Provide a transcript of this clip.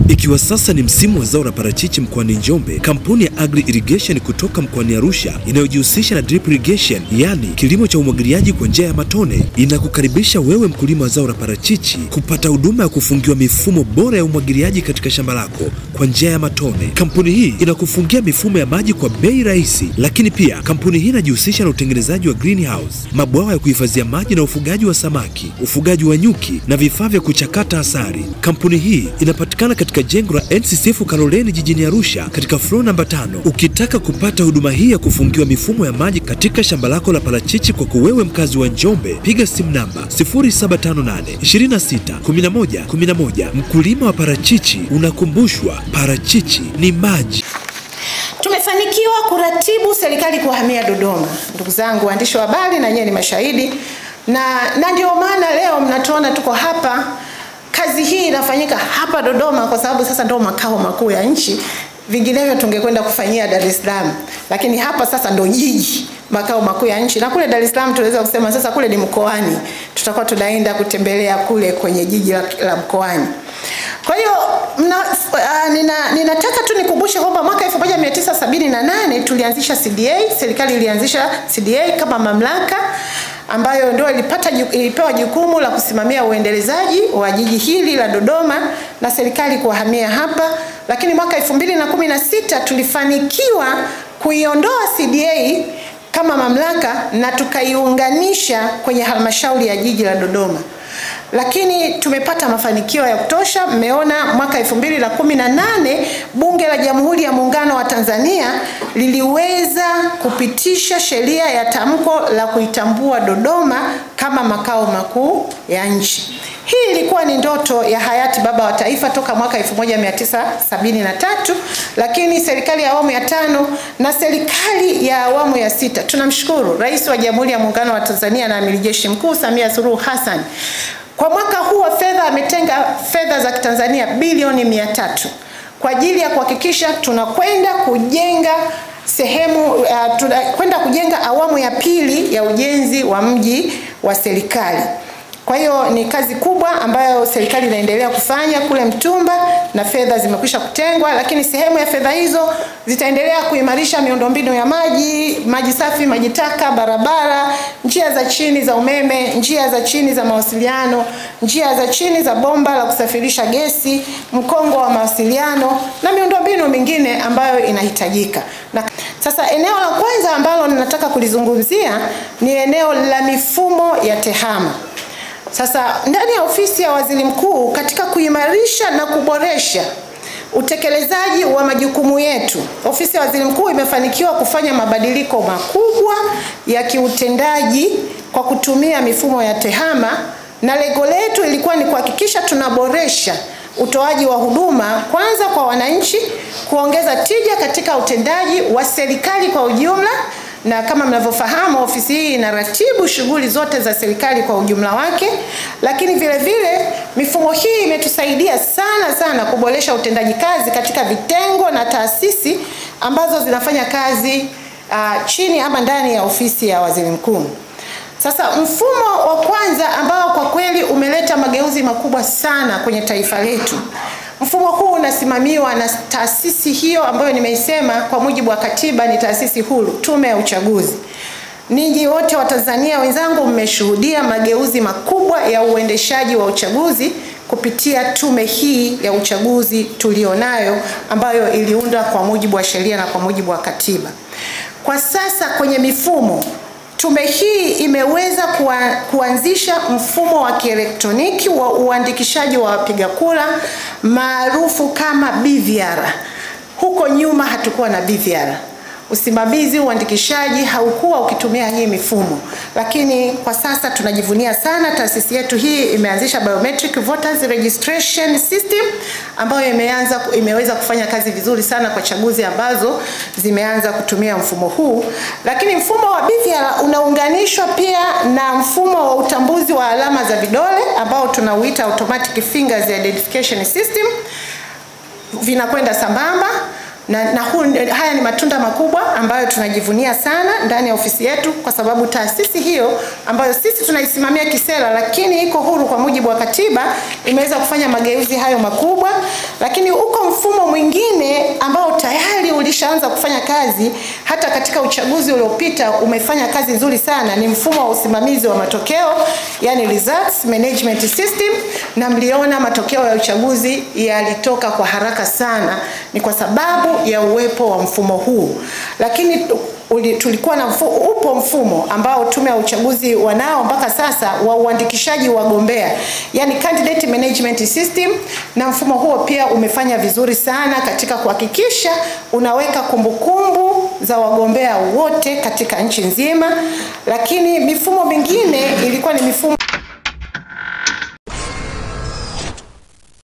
Ikiwa sasa ni msimu wa zao la parachichi mkoani Njombe, kampuni ya Agri Irrigation kutoka mkoani Arusha inayojihusisha na drip irrigation, yaani kilimo cha umwagiliaji kwa njia ya matone, inakukaribisha wewe mkulima wa zao la parachichi kupata huduma ya kufungiwa mifumo bora ya umwagiliaji katika shamba lako kwa njia ya matone. Kampuni hii inakufungia mifumo ya maji kwa bei rahisi, lakini pia kampuni hii inajihusisha na utengenezaji wa greenhouse, mabwawa ya kuhifadhia maji na ufugaji wa samaki, ufugaji wa nyuki na vifaa vya kuchakata asali. Kampuni hii inapatikana katika jengo la NCCF Kaloleni jijini Arusha katika floor namba tano. Ukitaka kupata huduma hii ya kufungiwa mifumo ya maji katika shamba lako la parachichi kwako wewe mkazi wa Njombe, piga simu namba 0758 26 11 11. Mkulima wa parachichi unakumbushwa parachichi ni maji. Tumefanikiwa kuratibu serikali kuhamia Dodoma. Ndugu zangu waandishi wa habari, na nyewe ni mashahidi, na, na ndio maana leo mnatuona tuko hapa. Kazi hii inafanyika hapa Dodoma kwa sababu sasa ndio makao makuu ya nchi. Vinginevyo tungekwenda kufanyia Dar es Salaam, lakini hapa sasa ndo jiji makao makuu ya nchi, na kule Dar es Salaam tunaweza kusema sasa kule ni mkoani, tutakuwa tunaenda kutembelea kule kwenye jiji la, la mkoani. Kwa hiyo mna, uh, nina, ninataka tu nikumbushe kwamba mwaka 1978 tulianzisha CDA, serikali ilianzisha CDA kama mamlaka ambayo ndio ilipata ilipewa jukumu la kusimamia uendelezaji wa jiji hili la Dodoma na serikali kuhamia hapa, lakini mwaka 2016 tulifanikiwa kuiondoa CDA kama mamlaka na tukaiunganisha kwenye halmashauri ya jiji la Dodoma lakini tumepata mafanikio ya kutosha. Mmeona mwaka 2018 Bunge la Jamhuri ya Muungano wa Tanzania liliweza kupitisha sheria ya tamko la kuitambua Dodoma kama makao makuu ya nchi. Hii ilikuwa ni ndoto ya hayati baba wa taifa toka mwaka 1973, lakini serikali ya awamu ya tano na serikali ya awamu ya sita, tunamshukuru Rais wa Jamhuri ya Muungano wa Tanzania na Amiri Jeshi Mkuu Samia Suluhu Hassan kwa mwaka huu wa fedha ametenga fedha za Kitanzania bilioni mia tatu kwa ajili ya kuhakikisha tunakwenda kujenga sehemu uh, tunakwenda kujenga awamu ya pili ya ujenzi wa mji wa serikali. Kwa hiyo ni kazi kubwa ambayo serikali inaendelea kufanya kule Mtumba na fedha zimekwisha kutengwa, lakini sehemu ya fedha hizo zitaendelea kuimarisha miundombinu ya maji, maji safi, maji taka, barabara, njia za chini za umeme, njia za chini za mawasiliano, njia za chini za bomba la kusafirisha gesi, mkongo wa mawasiliano na miundombinu mingine ambayo inahitajika. Na sasa eneo la kwanza ambalo ninataka kulizungumzia ni eneo la mifumo ya tehama. Sasa ndani ya ofisi ya waziri mkuu katika kuimarisha na kuboresha utekelezaji wa majukumu yetu, ofisi ya waziri mkuu imefanikiwa kufanya mabadiliko makubwa ya kiutendaji kwa kutumia mifumo ya tehama, na lengo letu ilikuwa ni kuhakikisha tunaboresha utoaji wa huduma kwanza kwa wananchi, kuongeza tija katika utendaji wa serikali kwa ujumla na kama mnavyofahamu ofisi hii inaratibu shughuli zote za serikali kwa ujumla wake, lakini vile vile mifumo hii imetusaidia sana sana kuboresha utendaji kazi katika vitengo na taasisi ambazo zinafanya kazi uh, chini ama ndani ya ofisi ya waziri mkuu. Sasa mfumo wa kwanza ambao kwa kweli umeleta mageuzi makubwa sana kwenye taifa letu Mfumo huu unasimamiwa na taasisi hiyo ambayo nimeisema kwa mujibu wa katiba ni taasisi huru, Tume ya Uchaguzi. Ninyi wote wa Tanzania wenzangu, mmeshuhudia mageuzi makubwa ya uendeshaji wa uchaguzi kupitia tume hii ya uchaguzi tulionayo ambayo iliundwa kwa mujibu wa sheria na kwa mujibu wa katiba. Kwa sasa kwenye mifumo Tume hii imeweza kuwa, kuanzisha mfumo wa kielektroniki wa uandikishaji wa wapiga kura maarufu kama BVR. Huko nyuma hatukuwa na BVR. Usimamizi uandikishaji haukuwa ukitumia hii mifumo, lakini kwa sasa tunajivunia sana taasisi yetu hii imeanzisha biometric voters registration system ambayo imeanza imeweza kufanya kazi vizuri sana kwa chaguzi ambazo zimeanza kutumia mfumo huu. Lakini mfumo wa BVR unaunganishwa pia na mfumo wa utambuzi wa alama za vidole ambao tunauita automatic fingers identification system, vinakwenda sambamba na, na hu, haya ni matunda makubwa ambayo tunajivunia sana ndani ya ofisi yetu, kwa sababu taasisi hiyo ambayo sisi tunaisimamia kisera, lakini iko huru kwa mujibu wa katiba, imeweza kufanya mageuzi hayo makubwa. Lakini uko mfumo mwingine ambao tayari ulishaanza kufanya kazi, hata katika uchaguzi uliopita umefanya kazi nzuri sana, ni mfumo wa usimamizi wa matokeo, yani results management system, na mliona matokeo ya uchaguzi yalitoka kwa haraka sana, ni kwa sababu ya uwepo wa mfumo huu. Lakini uli, tulikuwa na mfumo, upo mfumo ambao tume ya uchaguzi wanao mpaka sasa wa uandikishaji wa wagombea, yani candidate management system, na mfumo huo pia umefanya vizuri sana katika kuhakikisha unaweka kumbukumbu za wagombea wote katika nchi nzima, lakini mifumo mingine ilikuwa ni mifumo